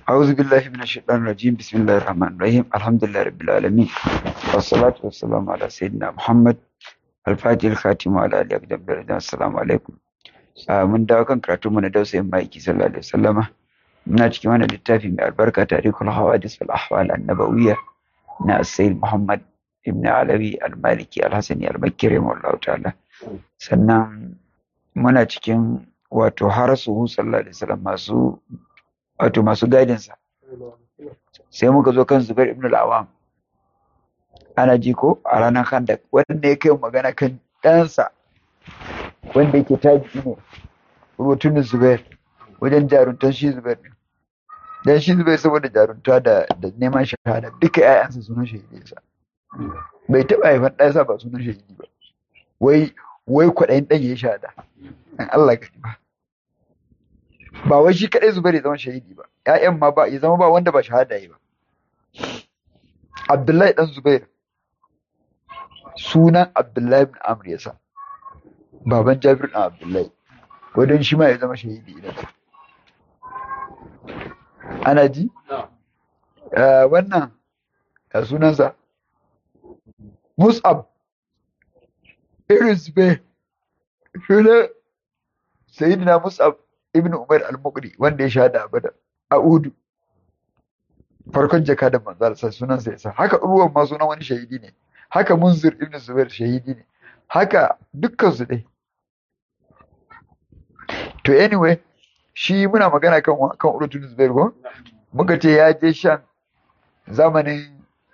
أعوذ بالله من الشيطان الرجيم بسم الله الرحمن الرحيم الحمد لله رب العالمين والصلاة والسلام على سيدنا محمد الفاتح الخاتم وعلى آله أقدم درجة السلام عليكم mun dawo kan karatu mu na dausayin maiki sallallahu alaihi wasallama muna cikin wannan littafi mai albarka tarihul hawadis wal ahwal annabawiyya na sayyid muhammad ibn alawi al-maliki al-hasani al-makki rahimahullahu ta'ala sannan muna cikin wato harasu sallallahu alaihi wasallam masu wato masu gadin sa sai muka zo kan zubair ibn al-awam ana ji ko a ranar khandak wanda ya kai magana kan ɗansa wanda yake taji ne rubutun zubair wajen jaruntar shi zubair ne dan shi zubair saboda jarunta da da neman shahada duka ƴaƴansa sunan shahidi sa bai taɓa haifan ɗansa ba sunan shahidi ba wai wai kwaɗayin ɗan ya shahada dan Allah ka ba ba wai shi kaɗai zubair ya zama shahidi ba ƴaƴan ma ba ya zama ba wanda ba shahada yi ba Abdullahi dan Zubair sunan Abdullahi bin Amr yasa baban Jabir ɗan Abdullahi wadon shi ma ya zama shahidi idan ana ji wannan ya sunansa Mus'ab irin Zubair sunan Sayyidina Mus'ab ibn Umar al-Muqri wanda ya shahada a Badar a Udu farkon jaka da manzal sai sunan sa yasa haka Urwan ma sunan wani shahidi ne haka Munzir ibn Zubair shahidi ne haka dukkan su dai to anyway shi muna magana kan kan Urwatun Zubair ko muka ce ya je shan zamanin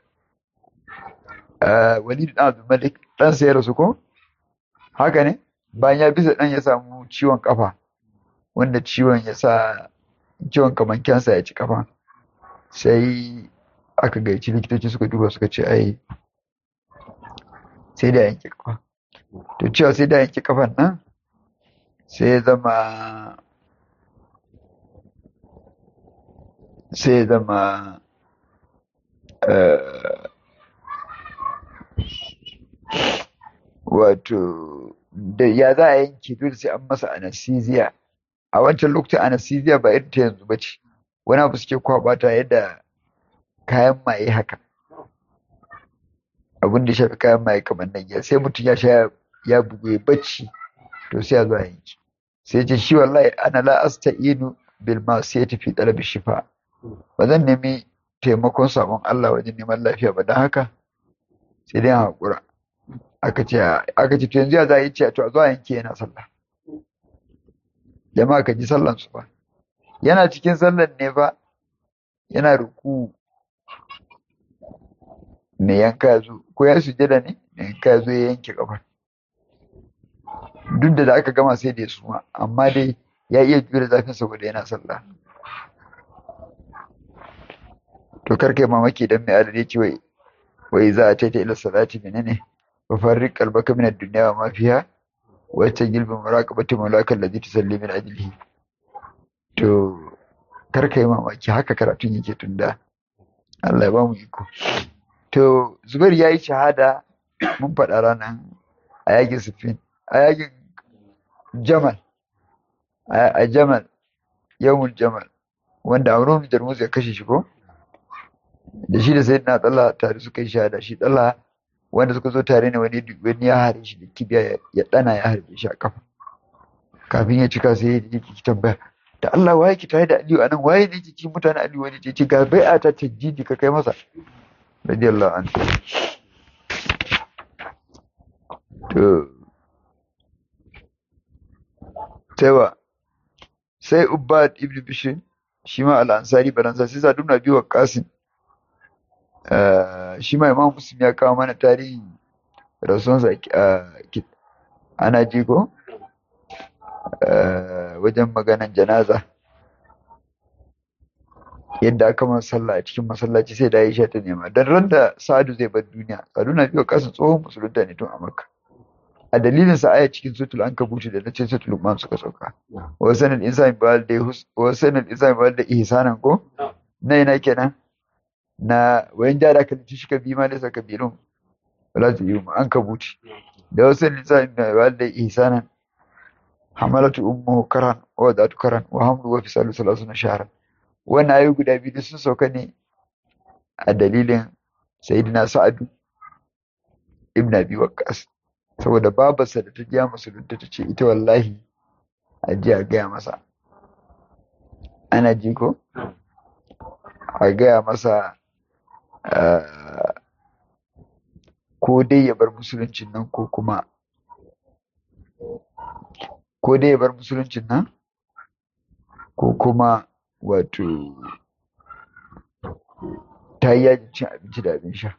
Walid dan Abdul Malik dan sa ya rasu ko haka ne bayan ya bisa dan ya samu ciwon kafa wanda ciwon ya sa ciwon kaman kansa ya ci kafa sai aka gaici likitoci suka duba suka ce ai sai da yanke kafa to cewa sai da yanke kafan nan sai ya zama sai ya zama wato da ya za a yanke dole sai an masa anesthesia a wancan lokacin anesthesia ba irin ta yanzu ba ce wani abu suke kwabata yadda kayan maye haka abin da ya shafi kayan maye kamar nan ya sai mutum ya sha ya bugu ya bacci to sai ya zo a yanki sai ce shi wallahi ana la asta'inu bil ma'siyati fi talab shifa ba zan nemi taimakon sabon Allah wajen neman lafiya ba dan haka sai dai hakura aka ce aka ce to yanzu ya za a yi ce to a zo a yanke yana sallah jama'a ka ji sallan su ba yana cikin sallan ne ba yana ruku mai yanka ya zo ko ya sujada ne mai yanka ya zo ya yanke kafar duk da da aka gama sai da ya suma amma dai ya iya jure zafin saboda yana sallah to kar kai mamaki dan mai adadi ce wai wai za a taita ila salati menene wa farriq qalbaka min ad-dunya wa ma fiha wa tajilbu muraqabati mawlaka alladhi tusalli min ajlihi to kar kai mamaki haka karatun yake tunda Allah ya ba mu iko to Zubair yayi shahada mun faɗa ranar a yakin Siffin a yakin Jamal a Jamal yawmul Jamal wanda Amrun Jarmus ya kashe shi ko da shi da Sayyidina Talha tare suka yi shahada shi Talha wanda suka zo tare ne wani wani ya hare shi da kibiya ya dana ya harbe shi a kafa kafin ya cika sai ya yi tambaya da Allah waye ki tare da Aliyu anan waye ne cikin mutanen Aliyu wani ce ce ga bai'a ta tajjidi ka kai masa radiyallahu anhu to Taiwa sai Ubbad ibn Bishr shi ma al-Ansari baransa sai Sa'd ibn Abi Waqqas shi ma Imam Muslim ya kawo mana tarihin rasuwansa ana ji ko wajen maganan janaza yadda aka man sallah a cikin masallaci sai da Aisha ta nema dan ran da Sa'adu zai bar duniya Sa'adu na biyo kasan tsohon musulunta ne tun a Makka a dalilin sa aya cikin sutul ankabuti da nace sutul luqman suka sauka wa sanal insani bal da wa sanal insani bal da ihsanan ko na ina kenan na wayan jara ka ci shi ka bi ma da saka birun wala ta yi ankabuti da wa sanal insani bal da ihsanan hamalatu ummuhu karan wa wadatu karan wa hamlu wa fisalu salasuna shahran wannan ayoyi guda biyu sun sauka ne a dalilin sayyidina sa'adu ibn abi waqqas saboda babarsa da ta ji musulunta ta ce ita wallahi a ji a gaya masa ana ji ko a gaya masa ko dai ya bar musuluncin nan ko kuma ko dai ya bar musuluncin nan ko kuma wato ta yi yajin cin abinci da abin sha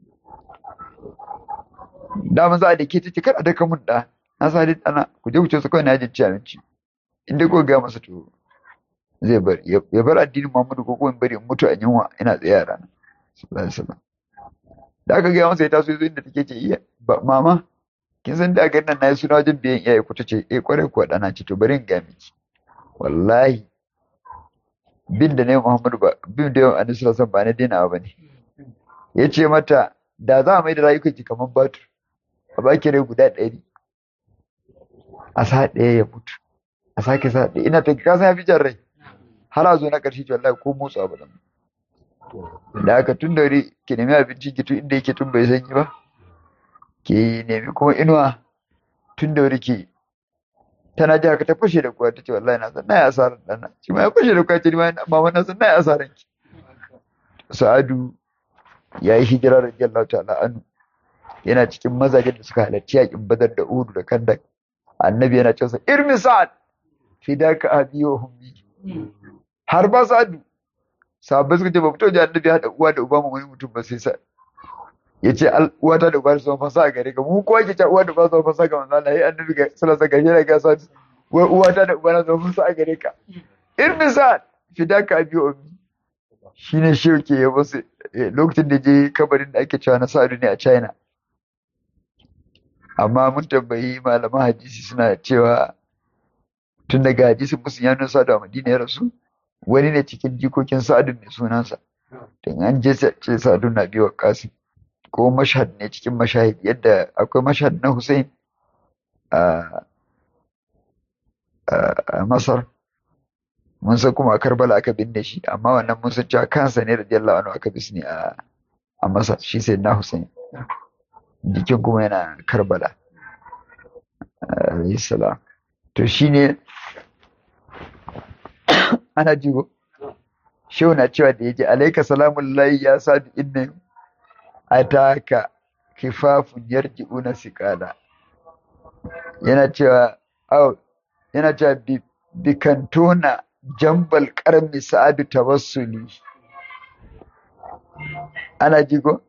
dama za a da ke ta ce kar a daka mun da na sa dai ɗana ku je ku ce su kawai na yajin cin abinci inda ko gaya masa to zai bar ya bar addinin Muhammadu ko kuma bari in mutu a yunwa ina tsaye a rana sallallahu alaihi wasallam da aka gaya masa ya taso yazo inda take ce iya ba mama kin san da ga nan nayi suna wajen biyan iyaye ku tace eh kware ku dana ce to bari in ga miki wallahi bin da ne Muhammadu ba bin da Annabi sallallahu alaihi wasallam ba na dina ba ne yace mata da za a mai da rayukan ki kaman batur a baki rai guda ɗari a sa ɗaya ya mutu a sake sa ɗaya ina ta ka san ya fi jan rai har a zo na ƙarshe ce wallahi ko motsa ba zan da haka tun da wuri ki nemi abinci ki tun inda yake tun bai sanyi ba ki nemi kuma inuwa tun da wuri ki tana ji haka ta fashe da kuwa ta ce wallahi na san na yi asarar ɗana shi ma ya fashe da kuwa ce ni ma mama na san na yi asarar ki sa'adu ya yi hijira da jallahu ta'ala anu yana cikin mazajen da suka halarci yakin badar da udu da kandak annabi yana cewa irmi sa'ad fidaka abi wa hummi har ba sa'adu sahabbai suka ce ba fito da annabi haɗa uwa da uba mu wani mutum ba sai sa ya ce uwata da uba su zama fasa a gare ka mu kowa ke ce uwa da uba su zama fasa ga manzo Allah ya annabi ga salasa ga shi ga sa wai uwata da uba na zama fasa a gare ka irmi sa'ad fidaka abi wa ummi shine shi ke yabo su lokacin da je kabarin da ake cewa na sa'adu ne a China amma mun tambayi malaman hadisi suna cewa tun daga hadisin musu ya nuna sa'adu a madina ya rasu wani ne cikin jikokin sa'adu mai sunansa don an je ce sa'adu na biyu kasim ko mashhad ne cikin mashahid yadda akwai mashhad na hussein a masar mun san kuma a karbala aka binne shi amma wannan mun san cewa kansa ne radiyallahu anhu aka bisne a a masar shi sai na hussein jikin kuma yana karbala alayhi salam to shine ana jigo shehu na cewa da yaji alaika salamun layi ya sadu inna ataka kifafun yarji'una siqala yana cewa au yana cewa bikantona jambal karmi sa'adu tawassuli ana jigo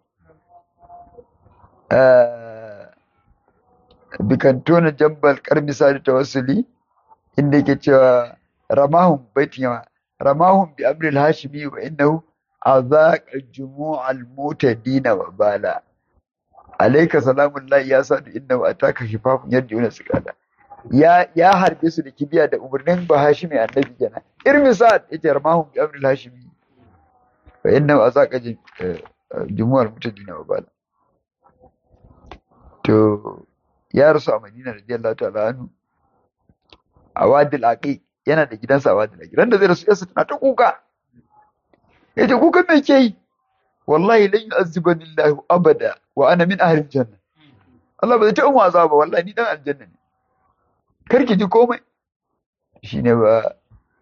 bikantona jambal karmi sa'adu tawassuli inda yake cewa ramahum baitin yawa ramahum bi amril hashimi wa innahu azaqa jumu'al mutadina wa bala alayka salamullahi ya sadu innahu ataka shifafun yarjiuna sigada ya ya harbe su da kibiya da umarnin ba hashimi annabi kenan irmi sa'ad yace ramahum bi amril hashimi wa innahu azaqa jumu'al mutadina wa bala to ya rasu a Madina radiyallahu ta'ala anhu a wadil aqiq yana da gidansa a wadil aqiq ran da zai rasu yarsa tana ta kuka yace kuka me ke yi wallahi lan yu'azzibani Allah abada wa ana min ahli janna Allah ba zai ta mu azaba wallahi ni dan aljanna ne kar ki ji komai shine ba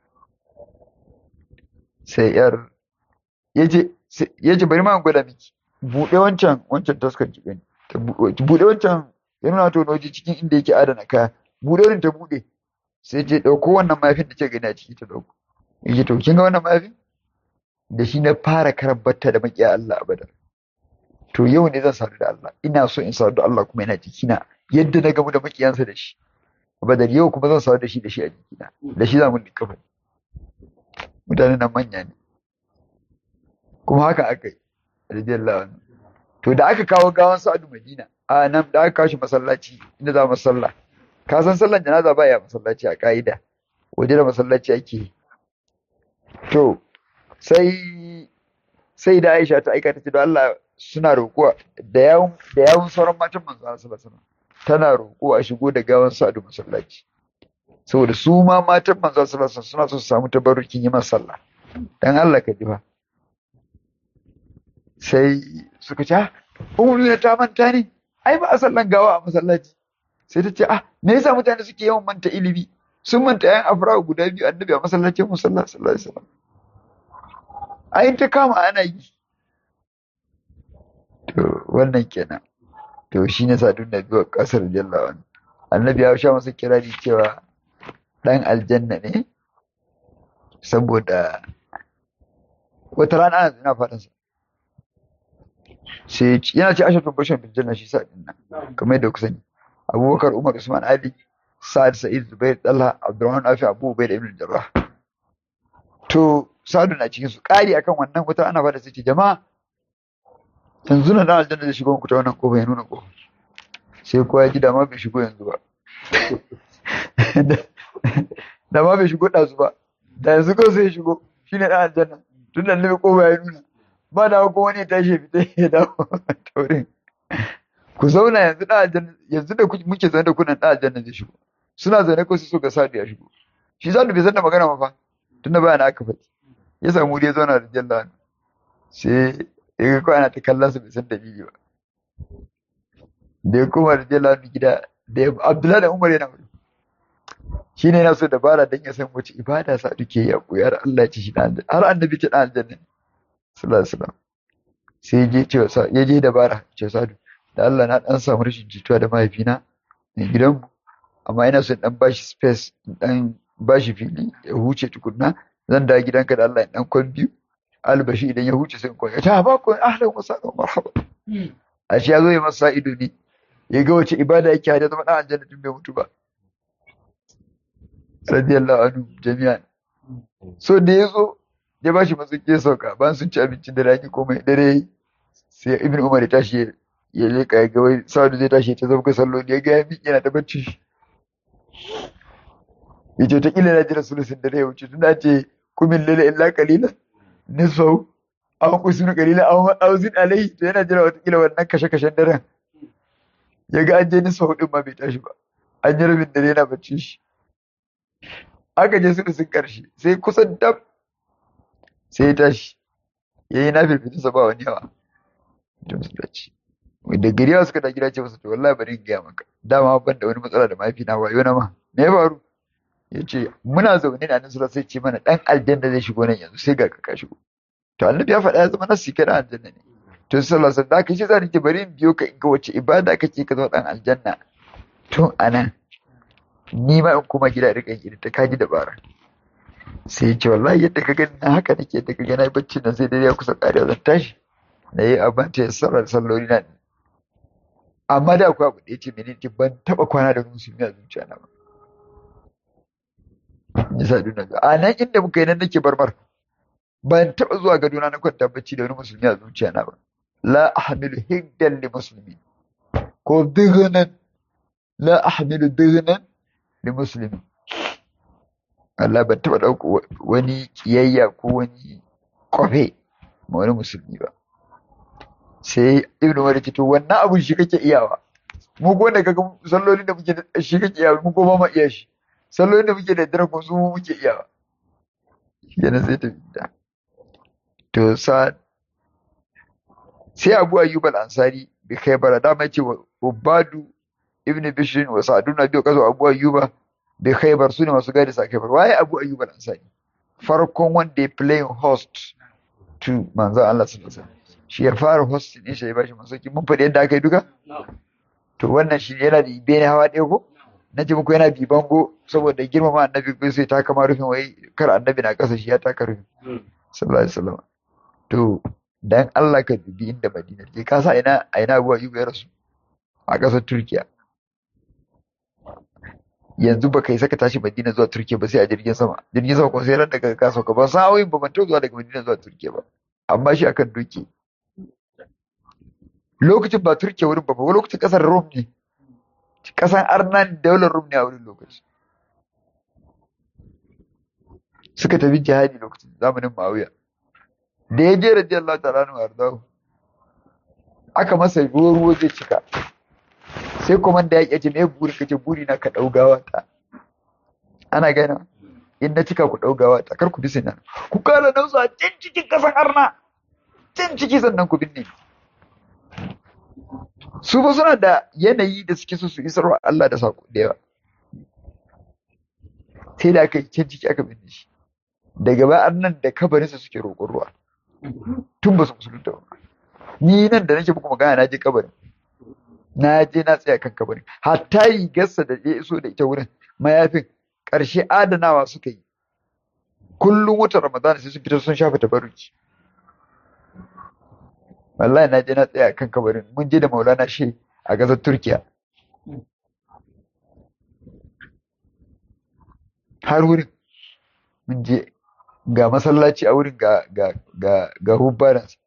sai yar yace yace bari ma gwada miki bude wancan wancan taskar ki gani bude wancan ya nuna to waje cikin inda yake adana kaya bude wurin ta bude sai ce dauko wannan mafin da ke gani a ciki ta dauko yace to kin ga wannan mafin da shi na fara karambata da makiya Allah abada to yau ne zan sadu da Allah ina so in sadu da Allah kuma yana jikina yadda na gamu da makiyansa da shi abada yau kuma zan sadu da shi da shi a jikina da shi za mu kafa mutanen nan manya ne kuma haka aka yi radiyallahu anhu to da aka kawo gawan Sa'adu Madina a nan da aka kawo shi masallaci inda za mu sallah ka san sallan janaza ba ya masallaci a ka'ida waje da masallaci ake to sai sai da Aisha ta aikata ce da Allah suna roƙo da yawun da yawun sauran matan manzo Allah sallallahu alaihi tana roƙo a shigo da gawan Sa'adu masallaci saboda su ma matan manzo sallallahu alaihi suna so su samu tabarrukin yi masa sallah dan Allah ka ji fa sai suka ce ah ummu ta manta ne ai ba a sallan gawa a masallaci sai ta ce ah me yasa mutane suke yawan manta ilimi sun manta yan afra guda biyu annabi a masallacin musalla sallallahu alaihi wasallam ai ta kama ana yi to wannan kenan to shine sadun nabi wa kasar jallawa annabi ya sha masa kirari cewa dan aljanna ne saboda wata rana ana ina fadin sa sai yana ce ashatu bashan bil janna shi sa din nan kamar yadda ku sani abubakar umar usman ali sa'ad sa'id zubair talha abdurrahman afi abu ubayd ibn jarrah to sa'adu na cikin su kari akan wannan wata ana fada sai ce jama'a yanzu na dan aljanna da shigo ku ta wannan kofa ya nuna kofa sai kowa ya ji da ma bai shigo yanzu ba da ma bai shigo ɗazu ba da yanzu kawai sai ya shigo shi ne ɗan aljanna tun da annabi kofa ya nuna ba da ko wani ya tashi ya fita ya dawo taurin ku zauna yanzu ɗan aljanna yanzu da muke zaune da kunan ɗan aljanna zai shigo suna zaune ko su so ga sadu ya shigo shi sadu bai san da magana ma fa tun da bayan aka faɗi ya samu wuri ya zauna da jalla sai ya ga kawai ana ta kallon su bai san dalili ba da ya koma da jalla gida da ya abdullahi da umar yana wuri shi ne yana so dabara don ya san wace ibada sa duke ya koyar Allah ya ci shi dan har annabi ce dan aljanna sallallahu alaihi wasallam sai je ce ya je dabara ce sadu da Allah na dan samu rashin jituwa da mahaifina ne gidanmu amma ina so dan bashi space dan bashi fili ya huce tukunna zan da gidanka da Allah dan kwan biyu albashi idan ya huce sai kwan ya ta ba ku ahlan wa sahlan marhaba ashe ya zo ya masa ido ne ya ga wace ibada yake hada zama dan aljanna tun bai mutu ba radiyallahu anhu jami'an so da ya zo ya bashi matsuki ya sauka bayan sun ci abincin da rani komai dare sai ibn umar ya tashi ya leka ya ga wai sa'adu zai tashi ta zama salloli ya ga ya miƙe yana ta bacci ya ce ta kila na jira sulusin dare ya wuce tun da ce kumin lila illa kalilan nisfau an kusuru kalilan an auzin alai to yana jira wata kila wannan kashe-kashen daren ya ga an je nisfau din ma bai tashi ba an yi rabin dare yana bacci shi aka je sulusin karshe sai kusan dab sai ya tashi ya yi na firfitinsa ba wani yawa da musulunci da gari yawa suka da gida ce masa to wallahi bari in gaya maka dama ban da wani matsala da mahaifina ba yau na ma me ya faru ya ce muna zaune ne a nan sai ce mana dan aljanna zai shigo nan yanzu sai ga ka shigo to annabi ya faɗa ya zama nasu kai dan aljanna ne to sallallahu alaihi wasallam da kace zan ce bari in biyo ka in ga wace ibada kake ka zama dan aljanna tun anan ni ma in kuma gida rika yin ta kaji dabara sai ya ce wallahi yadda ka gani na haka nake yadda ka gani na bacci nan sai dai ya kusa ƙarewa zan tashi na yi abin ta sallar salloli na amma da akwai abu da ya ce mene ce ban taɓa kwana da musulmi a zuciya na ba ya sa duna ga a nan inda muka yi nan nake barbar ban taɓa zuwa gadona na kwanta bacci da wani musulmi a zuciya na ba la ahmilu hiddan li musulmi ko dignan la ahmilu dignan li musulmi Allah ban taɓa ɗauka wani kiyayya ko wani kwafe ma wani musulmi ba sai ibnu umar ce to wannan abun shi kake iyawa mu ko da kaga sallolin da muke da shi kake iyawa mu ko ba ma iya shi sallolin da muke da dare ko su mu muke iyawa yana sai ta fita to sa sai Abu Ayyub al-Ansari bi Khaybar da mai ce Ubadu ibn Bishr wa Sa'dun biyu kazo Abu Ayyuba bi Khaybar sune masu gadi sa Khaybar waye Abu Ayyub al-Ansari farkon wanda ya playing host to manzo Allah sallallahu alaihi wasallam shi ya fara hostin ɗin shi ya bashi masauki mun faɗi yadda aka yi duka to wannan shi yana da ibe ne hawa ɗaya ko na ji muku yana bi bango saboda girmama annabi ko sai ta kama rufin wai kar annabi na ƙasa shi ya taka rufin sallallahu alaihi wasallam to dan Allah ka dubi inda Madina je ka sa ina a ina Abu Ayyub ya rasu a ƙasar Turkiya yanzu baka yi saka tashi Madina zuwa Turkiya ba sai a jirgin sama jirgin sama kuma sai ran daga ka sauka ba sa'o'in ba ban taɓa zuwa daga Madina zuwa Turkiya ba amma shi akan doki lokacin ba Turkiya wurin ba ba lokacin kasar Rom ne kasar Arnan daular Rom ne a wurin lokaci suka tafi jihadi lokacin zamanin Muawiya da ya je radiyallahu ta'ala anhu ardahu aka masa ruwa ruwa zai cika sai komanda ya ce me buri kace buri na ka daugawa ta ana gana in na cika ku ɗaugawa ta kar ku bi nan ku kara nausa can cikin ƙasan arna can ciki sannan ku binne su ba suna da yanayi da suke so su isarwa Allah da sako da yawa sai da aka yi can ciki aka binne shi daga ba nan da kabarinsa suke roƙon ruwa tun ba su musulunta ba ni nan da nake muku magana na je kabarin na je na tsaya kan kabarin hatta rigarsa da ya iso da ita wurin mayafin ƙarshe adanawa suka yi kullum watan ramadana sai sun fitar sun shafa tabaruki wallahi na je na tsaya kan kabarin mun je da maulana shi a ƙasar turkiya har wurin mun je ga masallaci a wurin ga ga ga ga hubbaransa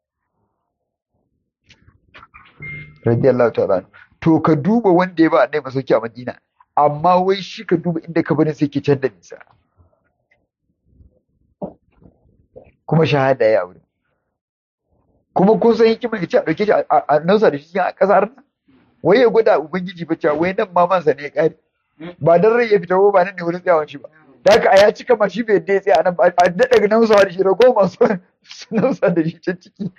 radiyallahu ta'ala to ka duba wanda ya ba annai masauki a Madina amma wai shi ka duba inda kabarin sai ke can da nisa kuma shahada ya aure kuma kun san hikimar ce a dauke shi a nausa da shi cikin kasar nan wai ya gwada ubangiji fa cewa wai nan mamansa ne ya kare ba dan rai ya fita ba nan ne wurin tsayawan shi ba da haka a ya cika ma shi bai yadda ya tsaya nan ba a daɗa nausawa da shi rago masu nausa da shi can ciki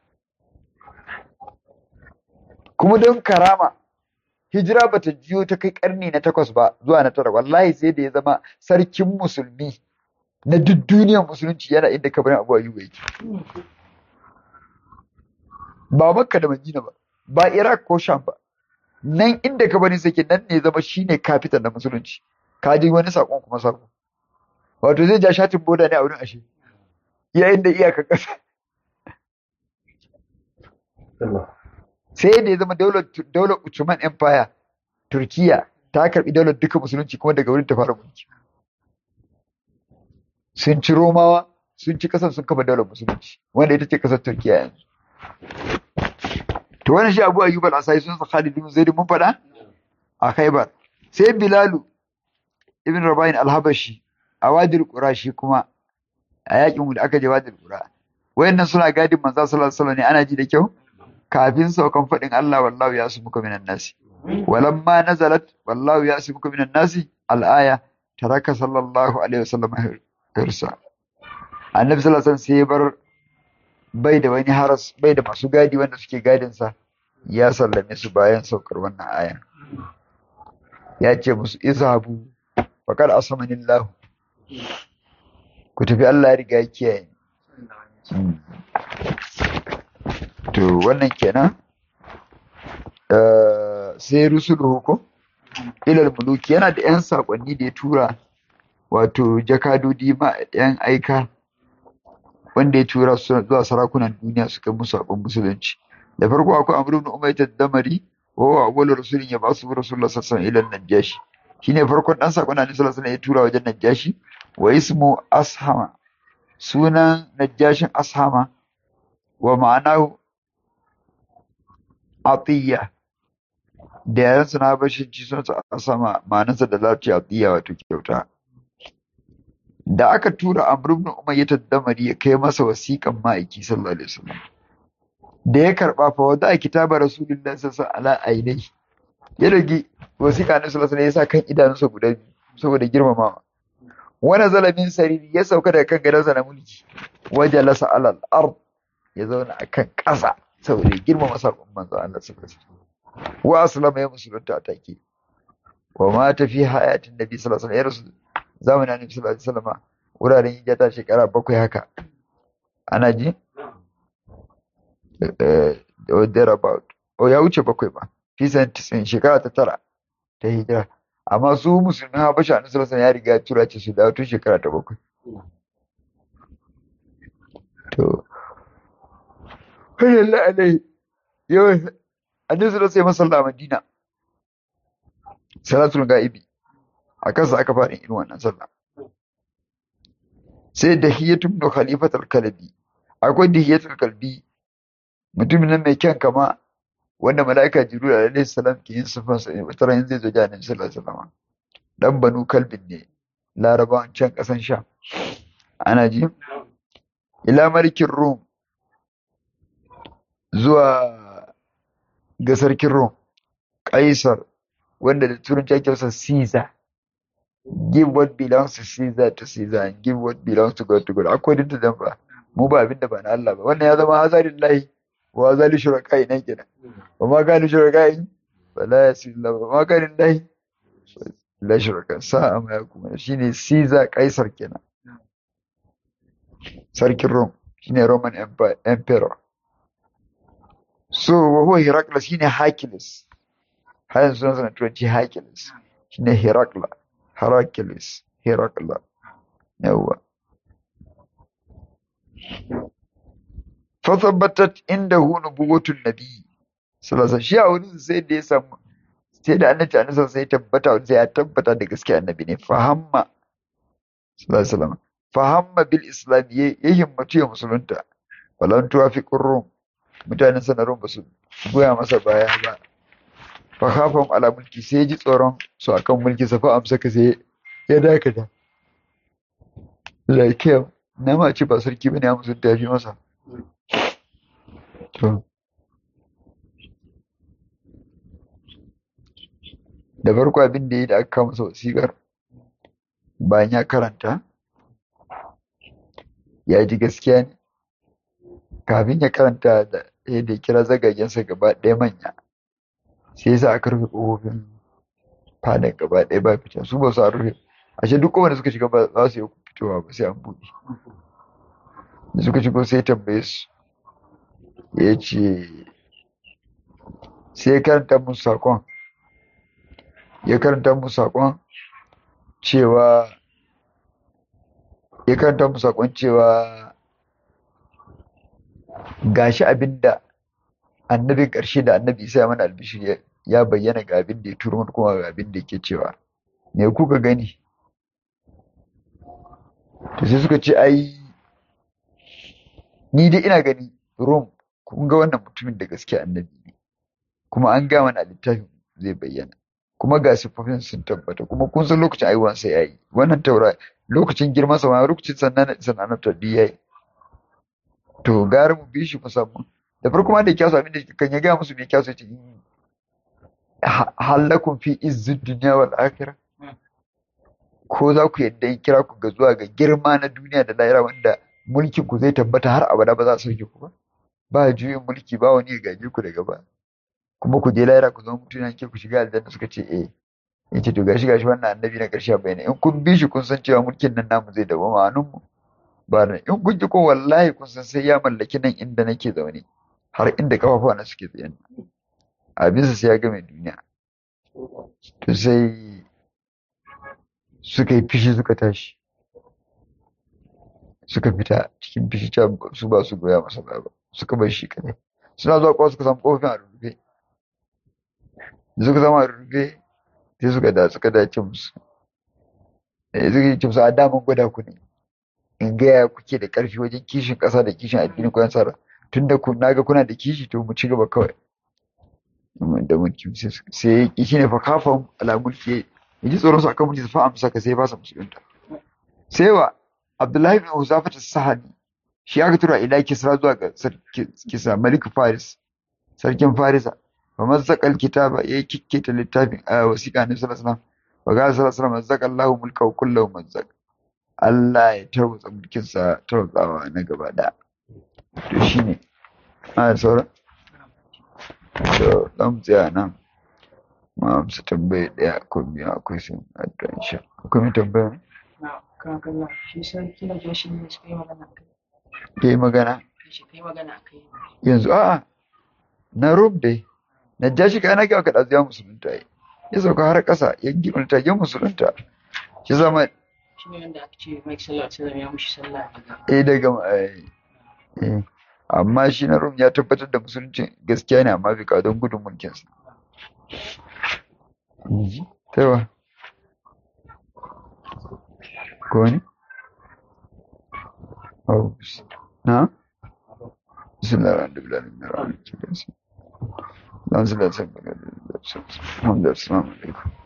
kuma don karama hijira ba ta jiyo ta kai karni na takwas ba zuwa na tara wallahi sai da ya zama sarkin musulmi na duk duniyar musulunci yana inda kabarin abu ayyuba yake ba makka da madina ba ba iraq ko sham ba nan inda kabarin sake nan ne zama shine kafitan na musulunci ka ji wani sakon kuma sako wato zai ja shatin boda ne a wurin ashe yayin da iyaka kasa sai da ya zama daular Ottoman Empire Turkiya ta karbi daular duka musulunci kuma daga wurin ta fara mulki sun ci Romawa sun ci kasar sun kafa daular musulunci wanda ita ce kasar Turkiya yanzu to wannan shi Abu Ayyub al-Asai sun sa Khalid bin Zaid mun faɗa a Khaibar sai Bilalu ibn Rabain al-Habashi a Wadil Qurashi kuma a yakin da aka je Wadil Qura wayannan suna gadin manzo sallallahu alaihi wasallam ne ana ji da kyau kafin saukan faɗin Allah wallahu ya su muka minan nasi walamma nazalat wallahu ya su muka minan nasi al'aya taraka sallallahu alaihi wasallam hirsa annabi sallallahu alaihi wasallam sai bar bai da wani haras bai da masu gadi wanda suke gadin sa ya sallame su bayan saukar wannan aya ya ce musu izhabu faqad asamanillahu ku tafi Allah ya riga ya kiyaye to wannan kenan sai rusuluhu ko ilal muluki yana da yan sakonni da ya tura wato jakadodi ma yan aika wanda ya tura su zuwa sarakunan duniya suka musu abin musulunci da farko akwai amr ibn umayta damari wa huwa awwalu rasulin ya basu rasulullah sallallahu alaihi wasallam ila najashi shine farkon dan sakon annabi sallallahu alaihi wasallam ya tura wajen najashi wa ismu ashama sunan najashin ashama wa ma'anahu atiyya da yaran suna bashin ci sun a sama ma'anarsa da lafiya atiyya wato kyauta da aka tura amr ibn umayya damari ya kai masa wasiƙan ma'aiki sallallahu alaihi wasallam da ya karba fa wada kitaba rasulullahi sallallahu alaihi ainihi ya rage wasiƙa na sallallahu alaihi ya sa kan idanunsa guda biyu saboda girmamawa wani zalamin sariri ya sauka daga kan gadonsa na mulki waje lasa alal ard ya zauna a kan ƙasa saboda girmama saƙon manzo Allah sallallahu alaihi wasallam wa aslama ya musulunta a take wa ma ta fi hayatin nabi sallallahu alaihi wasallam ya rasu zamanin annabi sallallahu alaihi wasallam wuraren hijata shekara bakwai haka ana ji or thereabout o ya wuce bakwai ba fi santisin shekara ta tara ta hijira amma su musulmin habasha annabi sallallahu alaihi ya riga ya tura ce su dawo tun shekara ta bakwai to Allah alaihi yawan annabi sallallahu alaihi wasallam Madina salatul ga'ibi a kansa aka fara irin wannan sallah sai dahiyatul ibn khalifat al-kalbi akwai dahiyatul kalbi mutumin nan mai kyan kama wanda mala'ika jibril alaihi salam ke yin sifan sa wata ran zai zo jani sallallahu alaihi wasallam dan banu kalbin ne larabawan can kasan sha ana ji ila malikin rum zuwa ga sarkin rum kaisar wanda da turanci ake masa Caesar give what belongs to Caesar to Caesar and give what belongs to God to God according to them ba mu ba abinda ba na Allah ba wannan ya zama hazarin lahi wa hazali shuraka'i nan kenan wa ma gani shuraka'i ba la yasillah ba ma gani lahi la shuraka sa'a ma yakuma shine Caesar Kaisar kenan sarkin Rome shine Roman Empire emperor so wa huwa Heraclius shine Hercules har yanzu sunan sana turanci Hercules shine Heracla Heracles Heracla yawa fa tabbatat indahu nubuwwatun nabi sallallahu shi a wurin sai da ya samu sai da annabi annabi sai tabbata sai ya tabbata da gaskiya annabi ne fahamma sallallahu alaihi wasallam fahamma bil islam ya himmatu ya musulunta walan tuwafiqur rum mutanen sanarun ba su goya masa baya ba fa khafam ala mulki sai ji tsoron su akan mulki sa fa amsa ka sai ya dakata like na ma ce ba sarki bane ya musulunta ya fi masa to da farko abin da ya yi da aka kama masa wasiƙar bayan ya karanta ya ji gaskiya ne kafin ya karanta da yadda ya kira zagagensa gaba ɗaya manya sai yasa aka rufe ƙofofin fadan gaba ɗaya ba fita su ba su a rufe ashe duk kowane suka shiga ba za su yi fitowa ba sai an buɗe da suka shigo sai tambaye su ya ce sai ya karanta musu saƙon ya karanta musu saƙon cewa ya karanta musu saƙon cewa gashi abinda annabin ƙarshe da annabi isa ya mana albishir ya bayyana ga abin da ya turo mana kuma ga abin da yake cewa me kuka gani to sai suka ce ai ni dai ina gani rom kun ga wannan mutumin da gaske annabi ne kuma an ga mana littafin zai bayyana kuma ga siffofin sun tabbata kuma kun san lokacin aiwan sai yayi wannan taura lokacin girman sa ma lokacin sannan sannan ta yayi to gara mu bi shi musamman da farko ma da kyasu abin da kan ya ga musu me kyasu ce halakum fi izzid dunya wal akhirah ko za ku yadda in kira ku ga zuwa ga girma na duniya da lahira wanda mulkin ku zai tabbata har abada ba za su sauke ku ba ba juyin mulki ba wani ya gaje ku daga ba kuma ku je lahira ku zama mutum yanke ku shiga aljanna suka ce eh yace to gashi gashi wannan annabi na karshe bayani in kun bi shi kun san cewa mulkin nan namu zai dawo ma mu ba in kun ki ko wallahi kun san sai ya mallaki nan inda nake zaune har inda kafafuwa na suke tsaye abinsa sai ya game duniya to sai suka yi fishi suka tashi suka fita cikin fishi ta su ba su goya masa ba suka bar shi kadai suna zuwa kwa suka samu kofin a rufe da suka zama a rufe sai suka da suka dace musu eh suka yi musu a daman gwada ku ne in gaya kuke da karfi wajen kishin kasa da kishin addini ko tsara tunda ku naga kuna da kishi to mu ci gaba kawai da mulki sai ya shi ne fa kafan ala mulki ya ji tsoron su akan mulki su fa amsa ka sai ba su musulunta sai wa abdullahi bin huzafa ta sahani shi aka tura ila kisra zuwa ga kisa malik faris sarkin farisa fa mazzaqal kitaba yayi kikkita littafin a wasiqa ne sallallahu alaihi wasallam wa ga sallallahu alaihi wasallam mazzaqa Allahu mulkahu kullahu mazzaq Allah ya tarwatsa mulkin sa tarwatsawa na gaba da to shine a sauran to dan tsaya nan ma amsa tambaye daya ko biyu akwai sun addu'a insha akwai mai tambaya ne kakalla shi sarki na joshi ne suka yi magana a kai ke magana shi kai magana a kai yanzu a'a na rob dai na ja shi kana ga ka dazu musulunta yi ya sauka har ƙasa ya gimanta ya musulunta shi zama shi ne wanda aka ce Mike sallallahu alaihi wasallam ya mushi sallah daga eh daga eh, eh. amma shi na rom ya tabbatar da musulunci gaskiya ne amma bai kawo don gudun mulkinsa Taiwa. Ko ne? Oh, na? Bismillahirrahmanirrahim. Bismillahirrahmanirrahim. Bismillahirrahmanirrahim. Bismillahirrahmanirrahim.